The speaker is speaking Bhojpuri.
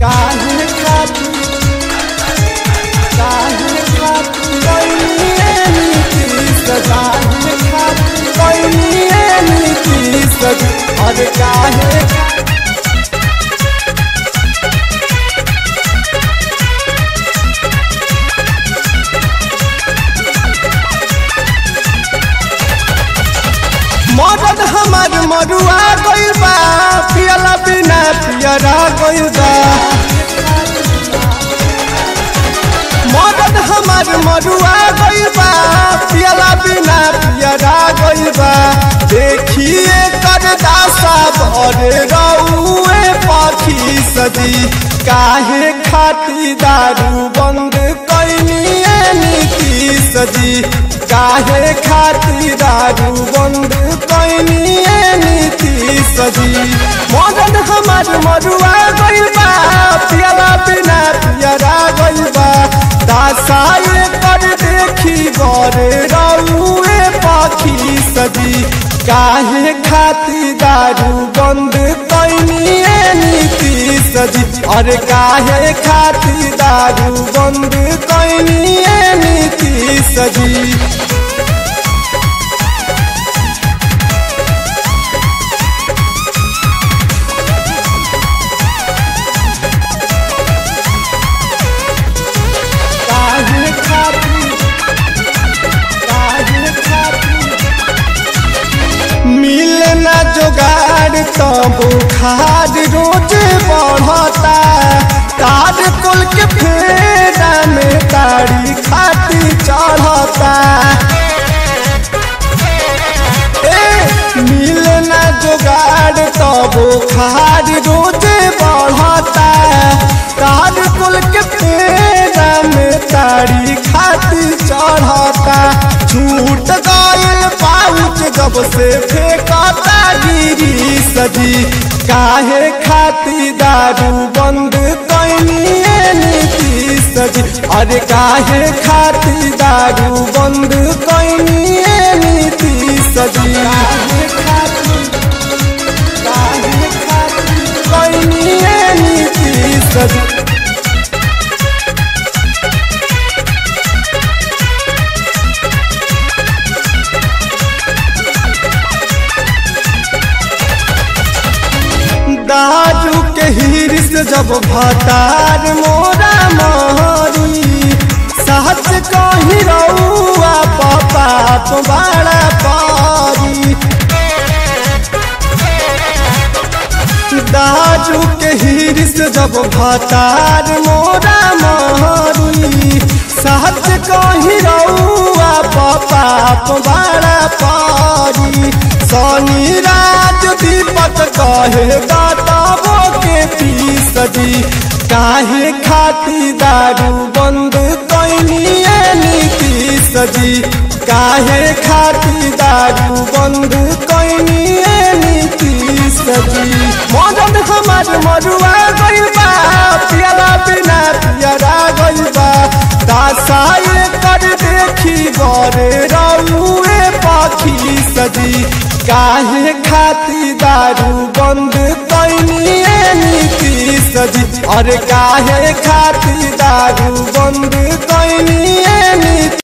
काहे खातिर काहे खातिर कोइनिए नीतीश काहे खातिर कोइनिए नीतीश अरे काहे मदद हमार मरुआ गइल बा पियला बिना पियरा गइल बा मदद हमार मरुआ गइल बा पियला बिना पियरा गइल बा देखिए कर दासा भरे रउए पाखी सदी काहे खाती दारू बंद कैनिए नीति सदी काहे खाती दारू बंद कैनिए नीति सदी मदन हमार मरुआ गइल बा पियला बिना पियरा गइल बा दासाए कर देखी गरे रउए पाखी सदी काहे खाती दारू बंद कैनिए नीति सदी अरे काहे खाती दारू बंद कैनिए नीति सदी काहे खातिर काहे खातिर मिले ना जोगाड़ तो बुखार रोज बढ़ता तार कुल के फेरा में ताड़ी खाती चढ़ता ए मिले ना जोगाड़ तो बुखार रोज बढ़ता तार कुल के फेरा में ताड़ी खाती चढ़ता छूट गइल पाउच जब से फेंकता गिरी सजी काहे खाती दारू बंद कैनिए नीति सजी अरे काहे खाती दारू बंद कैनिए नीति सजी काहे खाती काहे खाती कैनिए नीति सजी दारू के हिरिस जब भतार मोरा मारी सहज कही रउआ पाप बड़ा पारी दारू के हिरिस जब भतार मोरा मारी सहज कही रउआ पाप बड़ा पारी सोनी राज दीपक कहे बताबो के पी सदी काहे खाती दारू बंद कैनिए नीति सदी काहे खाती दारू बंद कैनिए नीति सदी मदन हमार मरुआ गइल बा पियला बिना पियरा गइल बा दासाए कर देखी गरे रउए पाखी सदी काहे खाती दारू बंद कैनिए नीति सजी अरे काहे खाती दारू बंद कैनिए नीति